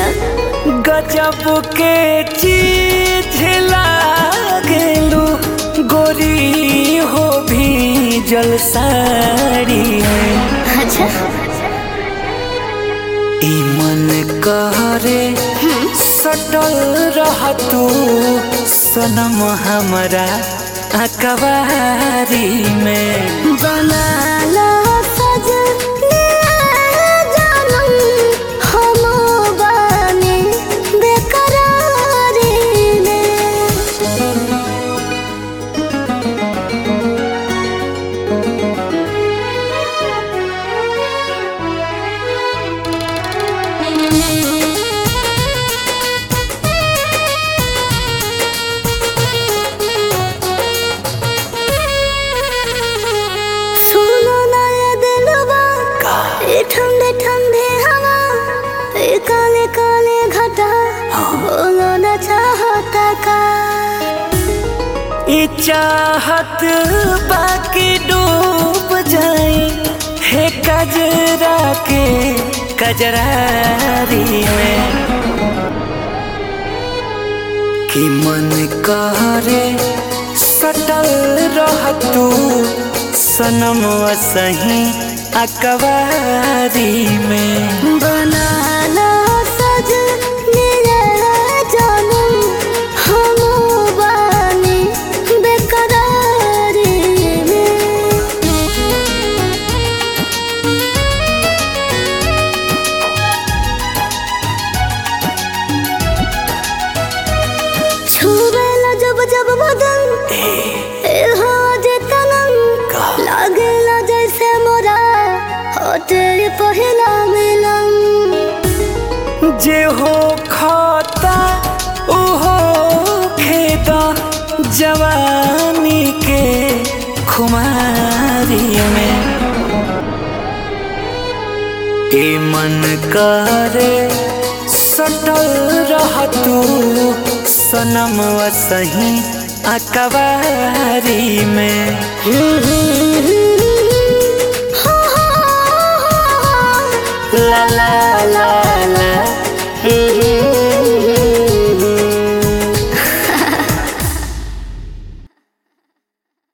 गजब के चीज लागेलू गोरी हो भी जल साड़ी में अच्छा ई मन कहरे सटल रह तू सनम हमरा अकबारी में बनाला सजने जानम हम बानी बेकरारी में सुनो ना ये दिलवा ये ठंडे ठंडे हवा ये काले काले घटा बोलो ना चाहता का ई चाहत बाकी डूब जाई हे कजरा के कजरारी में कि मन करे सटल रह तू सनम सही अकबारी में बनाना सज मेरा जानम हम बानी बेकरारी में छुबेला जब जब बदन ए हो जे तनम लागेला जैसे मोरा हो तेरे पहिला मिलन जे हो खाता उहो खेता जवानी के खुमारी में ए मन करे सटल रह तू सनम सही अकबारी में ला ला